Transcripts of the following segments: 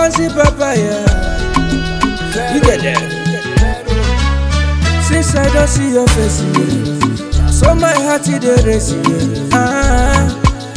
fancy papaya. You get that? Since I don't see your face, yeah. So my heart is the race, yeah. Ah,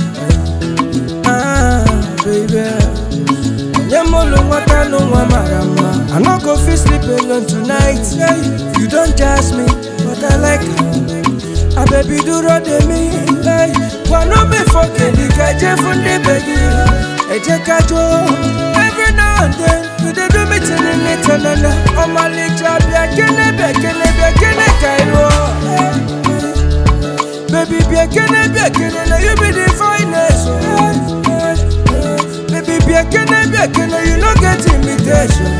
ah, baby. Nyamolo wata no wa marama. I no go fit sleep alone tonight. Yeah. You don't jazz me, but I like it. A baby dúró de mí. Hey. Wà ló mi fọ́kè ní kẹjẹ fún ní bèbí. Ẹ jẹ́ ká jó. Every now and then, you dey do me tinni ní tanana. Ọmọ lè jà bí akíní bí akíní bí akíní ka ìwọ. Baby bí akíní bí akíní na you be the finest. Baby bí akíní bí akíní you no get imitation.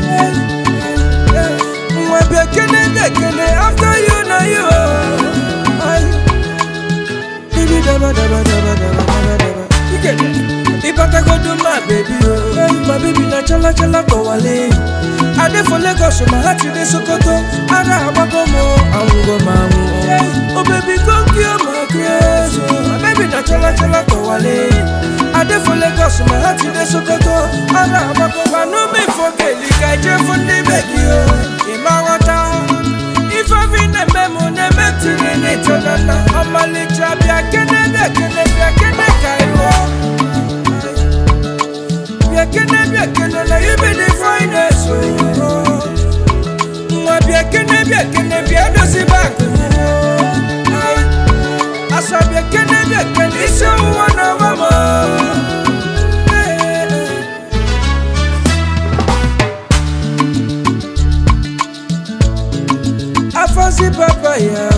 Nwa bí akíní bí akíní after you na you. Ay. Baby daba daba daba daba daba daba. You get it? Ibata go do my baby oh. Hey, my baby na chala chala go wale. I dey for Lagos, my heart dey Sokoto. Ara abago mo, awun go ma wu. Oh baby come kill my grace. oh. My baby na chala chala go wale. I dey for Lagos, my heart dey Sokoto. Ara abago wa no me forget. Lika je for the baby oh. Ima wata. If I fin a memo, never to the tonana. I'm a little bit, I can't, I can't, I can't, I Biakene, biakene, na you be the finest. oh. Mwa biakene, biakene, biado si back. Asa biakene, biakene, isi wana mama. Eh, eh. Afansi papaya.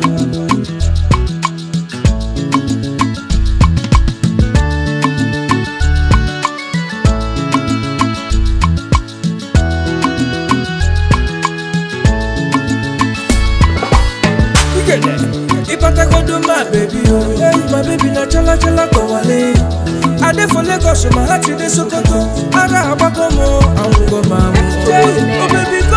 You get that? Ipata go do my baby oh. Hey, my baby na chala chala go wale. I dey for Lagos, my heart dey Sokoto. Ara abago mo, awun go ma mu. Oh baby